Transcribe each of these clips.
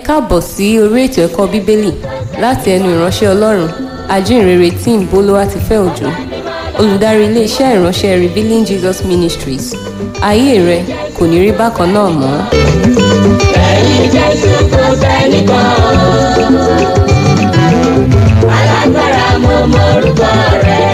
káàbọ̀ sí orí ètò ẹ̀kọ́ bíbélì láti ẹnu ìránṣẹ́ ọlọ́run ajínrere tí ń bolówá ti fẹ́ òjò olùdarí iléeṣẹ́ ìránṣẹ́ revealing jesus ministries ayé rẹ kò ní rí bákan náà mọ́. ẹ̀yin jésù kò sẹ́nìkan alágbára mo mọ̀rúkọ rẹ̀.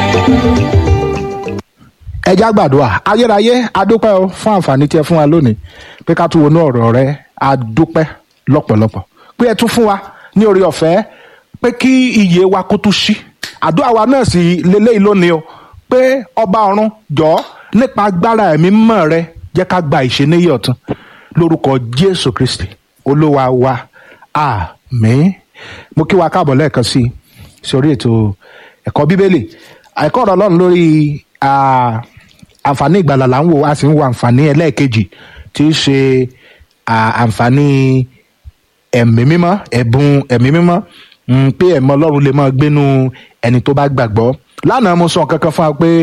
ẹ já gbàdúrà ayérayé adúpẹ́ o fún àǹfààní tí ẹ fún wa lónìí pé ká tún wọnú ọ̀rọ̀ rẹ adúpẹ́ lọ́pọ̀lọpọ̀ pé ẹ tún fún wa ní orí ọ̀fẹ́ pé kí iye wa kó tún ṣí àdúrà wa náà sì lélẹ́yìí lónìí o pé ọba ọ̀run jọ̀ọ́ nípa agbára ẹ̀mí mọ́ rẹ jẹ́ ká gba ìṣeníyì ọ̀tun lórúkọ jésù kristi olúwa wa àmín mo kí wa káàbọ̀ lẹ́ẹ̀kan sí i sórí ètò ẹ̀kọ́ bíbélì ẹ̀kọ́ ọ̀rọ̀ ọlọ́run lórí ah, àǹfààní ìgbàlà là ń wò a sì ń wo àǹfààní ẹlẹ́ẹ̀kejì tí í ṣe ah, àǹfààní ẹ̀mí mímọ́ ẹ̀bùn ẹ̀mí mímọ́ mm, pé ẹ̀mí ọlọ́run lè máa gbénu ẹni tó bá gbàgbọ́ lánàá mo sọ nǹkan kan fún wa pé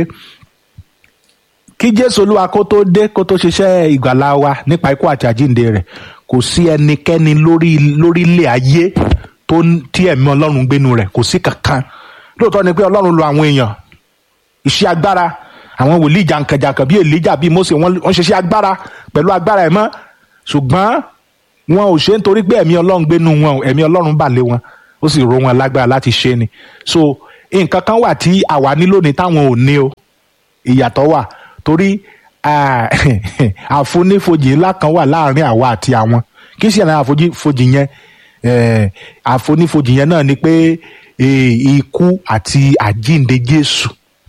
kí jésù olúwa kó tó dé kó tó ṣiṣẹ́ ìgbàlà wa nípa ikú àti àjíǹde rẹ̀ kò sí ẹnikẹ́ni lórí lórílẹ̀ ayé tó ń- tí ẹ̀mí ọlọ́run gbénu rẹ̀ kò sí kankan lóòótọ́ ni pé ọlọ́run lo àwọn èèyàn iṣẹ́ agbára àwọn wòlíì jàǹkànjàǹkàn bíi èlíjà bíi mósè wọ́n wọ́n ṣiṣẹ́ agbára pẹ̀lú agbára ẹ̀ mọ́ ṣùgbọ́n wọn ò ṣe nítorí pé ẹ̀mí ọlọ́run gbénu wọn o, ẹ̀mí ọlọ́run bà lé wọn ó sì ro wọn lágbára láti ṣe ni so nǹkan kan wà tí àwa ní lónìí táwọn ò ní o ìyàtọ̀ wà torí ah, àfonífojì ńlá kan wà láàrin àwa àti àwọn kí sì ní àfonífojì yẹn eh, àfonífojì yẹn náà ni pé eh, ikú àti àjíǹde jésù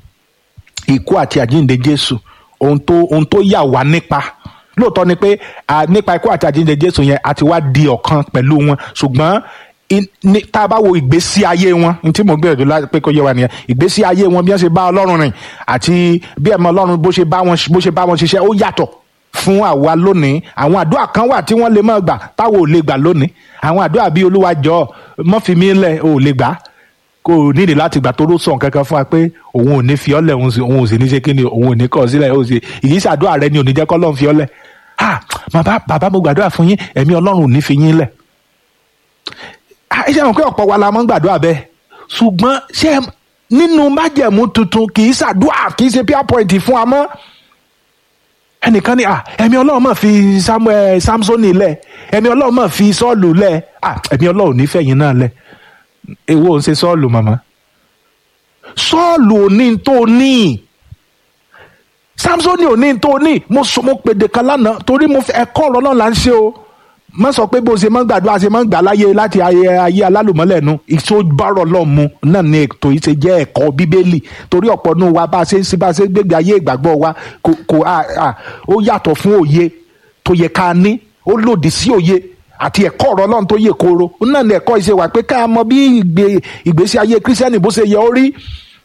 ikú àti àjíǹde jésù ohun tó ohun tó yà wá nípa lóòótọ́ ni pé ah, nípa ikú àti àjíǹde jésù yẹn àti wá di ọ̀kan pẹ̀lú wọn ṣùgbọ́n in- ní- tá a bá wo ìgbésí ayé wọn ní tí mo gbìyànjú láti pé kó yé wa nìyẹn ìgbésí ayé wọn bí wọ́n ṣe bá ọlọ́run rìn àti bí ẹ̀mọ ọlọ́run bó ṣe bá wọn bó ṣe bá wọn ṣiṣẹ́ ó yàtọ̀ fún àwa lónìí àwọn àdúrà kan wà tí wọ́n lè máa gbà táwọn ò lè gbà lónìí àwọn àdúrà bíi olúwa jọ̀ọ́ mọ́ fi mí lẹ̀ ò lè gbà kò nídìí láti gbà tó ló sọ nǹkan kan fún wa pé òun ò ní fi ọ́lẹ̀ òun sì- òun ò sì ní ṣe kí ni òun ò ní kọ̀ sílẹ̀ òun sì ìyíṣẹ́ àdúrà rẹ ni ò ní jẹ́ kọ́ lọ́n fi ọ́lẹ̀ ah bàbá bàbá mo gbàdúrà fún yín ẹ̀mí ọlọ́run ò ní fi yín lẹ̀ Ah, ẹ ṣe mọ̀ pé ọ̀pọ̀ wa la máa ń gbàdúrà bẹ́ẹ̀ ṣùgbọ́n ṣé ẹ- nínú májẹ̀mú tuntun kì í ṣàdúrà kì í ṣe pure point fún wa mọ́ ẹnìkan ní ah ẹ̀mí ọlọ́run máa fi samuel samsoni lẹ̀ ẹ̀mí ọlọ́run máa fi sọ́ọ̀lù lẹ̀ ah ẹ̀mí ọlọ́run nífẹ̀ẹ́ yín náà lẹ̀ èwo ò ń ṣe sọ́ọ̀lù màmá sọ́ọ̀lù ò ní tó ní samsoni ò ní tó ní mo sọ mo pèdè kan lánàá torí mo fẹ́ ẹ̀kọ́ ọ̀rọ̀ náà là ń ṣe o má sọ pé bó ṣe máa ń gbàdúrà ṣe máa ń gbà láyé láti ayé ayé alálùmọ́lẹ̀ nu ìṣòbárọ̀ lọ́mú náà ni ètò yìí ṣe jẹ́ ẹ̀kọ́ bíbélì torí ọ̀pọ̀ nù wa bá a ṣe ń ṣe bá a ṣe ń gbégbé ayé ìgbàgbọ́ wa kò kò à à ó yàtọ̀ fún òye tó yẹ ká ní ó lòdì sí òye àti ẹ̀kọ́ ọ̀rọ̀ ọlọ́run tó yè kooro náà ni ẹ̀kọ́ ìṣe wà pé ká mọ bí ìgbé- ìgbésí ayé kírísítẹ́nì bó ṣe yẹ ó rí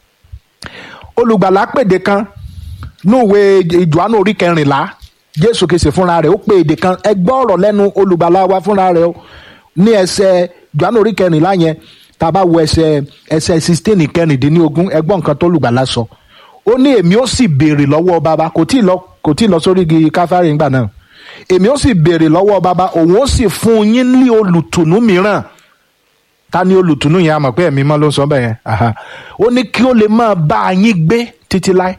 olùgbàlà pèdè kan núwe ìjọ́nù orí kẹrìnlá jésù kìsì fúnra rẹ̀ ó pè èdè kan ẹgbẹ́ ọ̀rọ̀ lẹ́nu olùgbàlà wa fúnra rẹ̀ o ní ẹsẹ̀ ìjọ́nù orí kẹrìnlá yẹn tá a bá wo ẹsẹ̀ ẹsẹ̀ sixteen kẹrìndínlógún ẹgbọ́n nǹkan tó olùgbàlà sọ ó ní èmi ó sì béèrè lọ́wọ́ bàbá kò tí ì lọ kò tí ì lọ sórí igi káfárì ńgbà náà èmi ó sì béèrè lọ́wọ́ bàbá òun ó sì fún yín ní olùtùnú mìíràn ta ni olùtùnú yẹn a mọ̀ pé ẹ̀mí mọ́ ló ń sọ bẹ́ẹ̀ yẹn aha. ó ní kí ó lè máa bá a yín gbé títí láé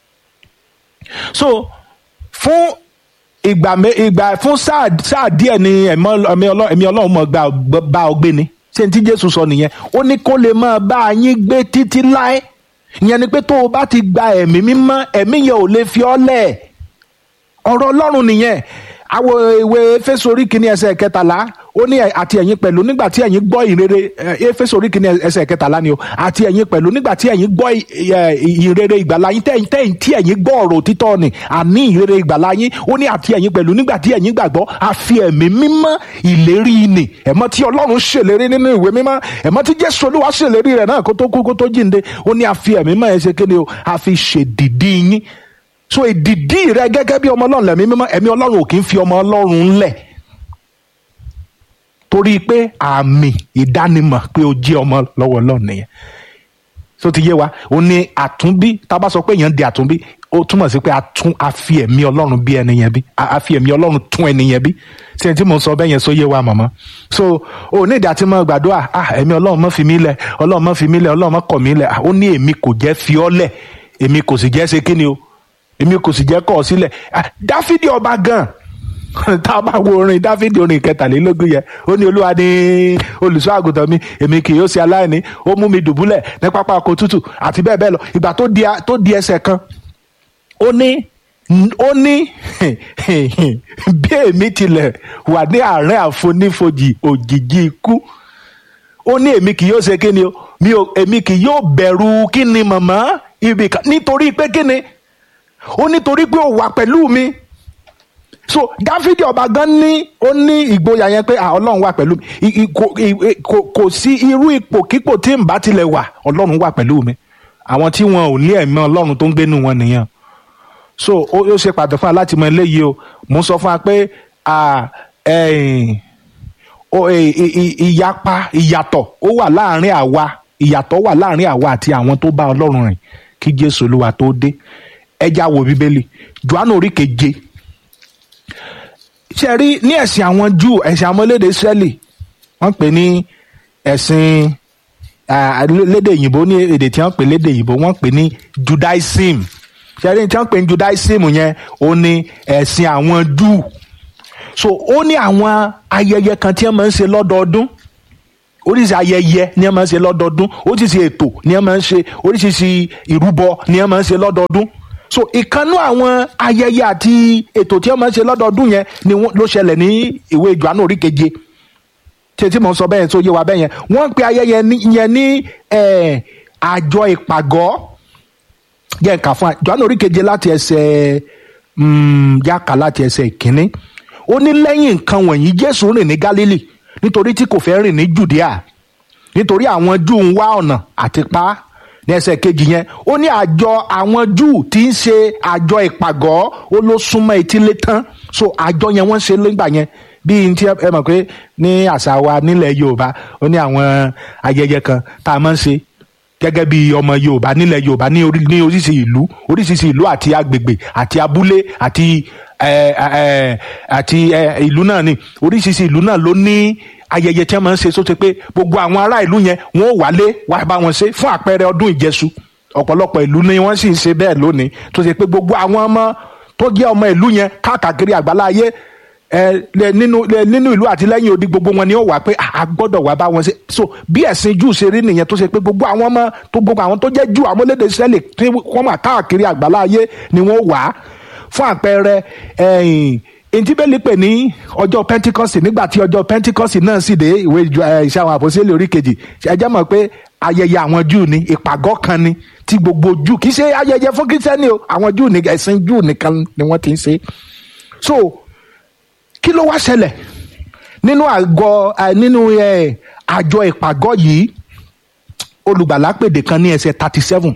so fún ìgbà mé ìgbà fún sáà sáà díẹ̀ ni ẹ̀mí ọlọ́- ẹ̀mí ọlọ́- ẹ̀mí ọlọ́run mọ̀ gba bá ọ gbé ni ṣé ní tí jésù sọ nìyẹn ó ní kó lè máa bá a yín gbé títí láé ìyẹn ni pé tó o bá ti gba ẹ̀mí mímọ́ ẹ̀mí yẹn ò lè fi ọ́ lẹ̀ ọ̀rọ̀ ọlọ́run nìyẹn àwọn ìwé éfésù orí kìíní ẹsẹ̀ kẹtàlá ó ní ẹ- àti ẹ̀yin pẹ̀lú nígbà tí ẹ̀yin gbọ́ ìrere ẹ, éfésù orí kìíní ẹsẹ̀ kẹtàlá ni o àti ẹ̀yin pẹ̀lú nígbà tí ẹ̀yin gbọ́ ì- ẹ, ìrere ìgbàlá yín tẹ̀yìn tẹ̀yìn tí ẹ̀yin gbọ́ ọ̀rọ̀ òtítọ́ ni àní ìrere ìgbàlá yín ó ní àti ẹ̀yin pẹ̀lú nígbà tí ẹ̀yin gbàgbọ́ àfi ẹ̀mí mímọ́ ìlérí ni ẹ̀mọ́ tí ọlọ́run ṣèlérí nínú ìwé mímọ́ ẹ̀mọ́ tí jésù olúwa ṣèlérí rẹ̀ náà kó tó kú kó tó jíǹde ó ní àfi ẹ̀mí mímọ́ ẹ̀ ṣe kéde o àfi ṣèdìdí yín so ìdìdí rẹ gẹ́gẹ́ bí ọmọ ọlọ́run lẹ̀mí mímọ́ ẹ̀mí ọlọ́run ò kì í fi ọmọ ọlọ́run ńlẹ̀ torí pé àmì ìdánimọ̀ pé o jẹ́ ọmọ lọ́wọ́ ọlọ́run nìyẹn so ti yé wa ó ní àtúnbí tá a bá sọ pé èèyàn di àtúnbí ó túmọ̀ sí pé a tún a fi ẹ̀mí ọlọ́run bí ẹni yẹn bí a a fi ẹ̀mí ọlọ́run tún ẹni yẹn bí ṣé tí mo sọ bẹ́ẹ̀ yẹn sóyè wa màmá so ò ní ìdá tí mo gbàdúrà ah ẹ̀mí ọlọ́run mọ́ fi mí lẹ̀ ọlọ́run mọ́ fi mí lẹ̀ ọlọ́run mọ́ kọ̀ mí lẹ̀ Ah, ó ní èmi kò jẹ́ fi ọ́ lẹ̀ èmi kò sì jẹ́ ṣe kíni o èmi kò sì jẹ́ kọ̀ ọ́ sílẹ̀ Ah, dáfídì ọba gan tá a bá wo orin dáfídì orin kẹtàlélógún yẹn ó ní olúwa ní olùṣọ́ àgùntàn mi èmi kì yóò ṣe aláìní ó mú mi dùbúlẹ̀ ní pápá oko tútù àti bẹ́ẹ̀ bẹ́ẹ̀ lọ ìgbà tó di a- tó di ẹsẹ̀ kan ó ní ó ní bí èmi tilẹ̀ wà ní àárín àfonífojì òjìji ikú ó ní èmi kì yóò ṣe kí ni o mi ò èmi kì yóò bẹ̀rù kí ni màmá ibì kan nítorí pé kí ni ó nítorí pé ó wà pẹ̀lú mi so dáfídì ọba gan ní ó ní ìgboyà yẹn pé ah, ọlọ́run wà pẹ̀lú mi I- i- kò i- i- kò- kò sí irú ipòkípò tí n bá tilẹ̀ wà ọlọ́run wà pẹ̀lú mi àwọn tí wọn ò ní ẹ̀mí ọlọ́run tó ń gbénu wọn nìyẹn so ó ó ṣe pàtó fún wa láti mọ eléyìí o mo ń sọ fún wa pé ah, ẹ̀yìn, o- ì- ì- ì- ìyapa ìyàtọ̀ ó wà láàrin àwa ìyàtọ̀ wà láàrin àwa àti àwọn tó bá ọlọ́run rìn kí jésù olúwa tó dé ẹja wo bíbélì johannu orí keje ṣe rí ní ẹ̀sìn àwọn júù ẹ̀sìn àwọn elédè israẹli wọ́n pè ní ẹ̀sìn ah, lédè òyìnbó ní èdè tí wọ́n pè lédè òyìnbó wọ́n pè ní judaism ṣe rí tí wọ́n pè ní judaism yẹn ó ní ẹ̀sìn àwọn júù so ó ní àwọn ayẹyẹ kan tí wọ́n máa ń ṣe lọ́dọọdún oríṣi ayẹyẹ ni wọ́n máa ń ṣe lọ́dọọdún oríṣiríṣi ètò ni wọ́n máa ń ṣe oríṣiríṣi ìrúbọ ni wọ́n máa ń ṣe lọ́dọọdún so ìkànnú àwọn ayẹyẹ àti ètò tí wọ́n máa ń ṣe lọ́dọọdún yẹn ni wọ́n- ló ṣẹlẹ̀ ní ìwé Jòhánù orí keje tí tí mo sọ bẹ́ẹ̀ tó yé wa bẹ́ẹ̀ yẹn wọ́n ń pe ayẹyẹ ní- yẹn ní eh, àjọ ìpàgọ́ jẹ́ nǹkan fún wa Jòhánù orí keje láti ẹsẹ̀ mm, yàkà láti ẹsẹ̀ ìkíní ó ní lẹ́yìn nǹkan wọ̀nyí Jésù rìn ní Gálílì nítorí tí kò fẹ́ rìn ní Jùdíà nítorí àwọn Júù ń wá ọ̀nà àti pa á ní ẹsẹ̀ kejì yẹn ó ní àjọ àwọn Júù tí ń ṣe àjọ ìpàgọ́ ó ló súnmọ́ etílé tán so àjọ yẹn wọ́n ṣe nígbà yẹn bíi ti ẹ mọ̀ pé ní àṣà wa nílẹ̀ Yorùbá ó ní àwọn ayẹyẹ kan tá a máa ń ṣe gẹ́gẹ́ bí ọmọ yorùbá nílẹ̀ yorùbá ní orí ní oríṣiríṣi ìlú oríṣiríṣi ìlú àti agbègbè àti abúlé àti ẹ, ẹ, àti ẹ, ìlú náà ni oríṣiríṣi ìlú náà ló ní ayẹyẹ tí wọ́n máa ń ṣe sóte pé gbogbo àwọn ará ìlú yẹn wọ́n ó wálé wá bá wọn ṣe fún àpẹẹrẹ ọdún ìjẹṣu ọ̀pọ̀lọpọ̀ ìlú ni wọ́n sì ń ṣe bẹ́ẹ̀ lónìí tó ṣe pé gbogbo àwọn ọmọ tó jẹ́ ọmọ ìlú yẹn káàkiri àgbáláyé ẹ lẹ nínú lẹ nínú ìlú àti lẹ́yìn odi gbogbo wọn ni ó wà pé "Ah, a gbọ́dọ̀ wá bá wọn ṣe so bí ẹ̀sìn jù ṣe rí nìyẹn tó ṣe pé gbogbo àwọn ọmọ tó gbogbo àwọn tó jẹ́ jù àwọn olédè sẹ́lẹ̀ tí wọ́n mà káàkiri àgbáláyé ni wọ́n wà á fún àpẹẹrẹ ẹ̀yìn ìdíbẹ̀lì pè ní ọjọ́ pentikọ́sì nígbà tí ọjọ́ pentikọ́sì náà sì dé ìwé ìjọ ẹ̀, iṣẹ́ àwọn àpòsílẹ̀ orí kejì ẹ jẹ́ mọ̀ pé ayẹyẹ àwọn júù ni ìpàgọ́ kan ni tí gbogbo júù kì í ṣe ayẹyẹ fún kírísítẹ́nì o àwọn júù ní ẹ̀sìn júù nìkan ni wọ́n ti ń ṣe so kí ló wá ṣẹlẹ̀ nínú àgọ́ ẹ, nínú ẹ, àjọ ìpàgọ́ yìí olùgbàlà pèdè kan ní ẹsẹ̀ thirty seven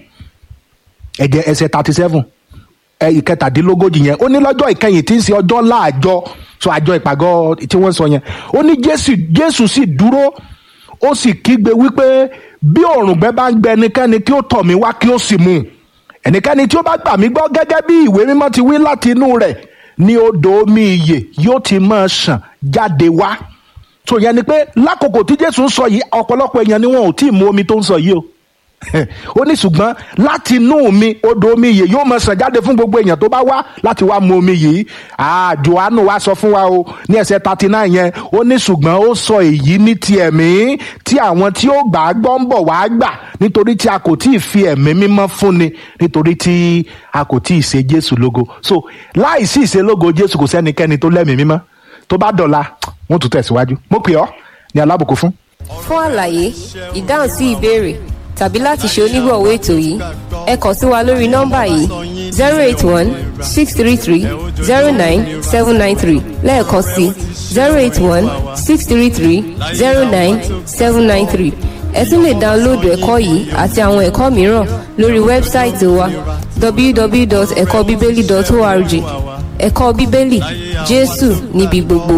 ẹ̀jẹ̀ ẹsẹ̀ thirty seven ẹ ìkẹtàdínlógójì yẹn ó ní lọ́jọ́ ìkẹyìn tí ń ṣe ọjọ́ láàjọ so àjọ ìpàgọ́ tí wọ́n sọ yẹn ó ní jésù jésù sì dúró ó sì kígbe wípé bí òrùngbẹ bá ń gbẹ ẹnikẹ́ni kí ó tọ̀ mí wá kí ó sì mú un ẹnikẹ́ni tí ó bá gbà mí gbọ́ gẹ́gẹ́ bí ìwé mímọ́ ti wí láti inú rẹ̀ ní odò omi ìyè yóò ti máa ṣàn jáde wá tó yẹn ni pé lákòókò tí jésù ń sọ yìí ọ̀pọ̀lọpọ̀ èèyàn ni wọn ò tí ì mu omi tó ń sọ yìí o ó ní ṣùgbọ́n láti inú mi odò omi yìí yóò máa ṣàn jáde fún gbogbo èèyàn tó bá wá láti wá mu omi yìí ah johannu wá sọ fún wa o ní ẹsẹ̀ thirty nine yẹn ó ní ṣùgbọ́n ó sọ èyí ní ti ẹ̀mí tí àwọn tí ó gbà á gbọ́ ń bọ̀ wá gbà nítorí tí a kò tí ì fi ẹ̀mí mímọ́ fúnni nítorí tí a kò tí ì ṣe jésù lógo so láì sí ìṣe lógo jésù kò sẹ́nikẹ́ni tó lẹ́mìí mímọ́ tó bá dọ̀la wọ́n tún tẹ̀síwájú mo pè ọ́ ní alábùkún fún. fún àlàyé ìdáhùn sí ìbéèrè tàbí láti ṣe onígbọ̀wọ́ ètò yìí ẹ kàn sí wa lórí nọ́mbà yìí zero eight one six three three zero nine seven nine three lẹ́ẹ̀kan sí zero eight one six three three zero nine seven nine three ẹ tún lè dáńlóòdù ẹ̀kọ́ yìí àti àwọn ẹ̀kọ́ mìíràn lórí wẹ́bsáìtì wa www.ẹ̀kọ́bíbélì.org ẹ̀kọ́ bíbélì jésù níbi gbogbo.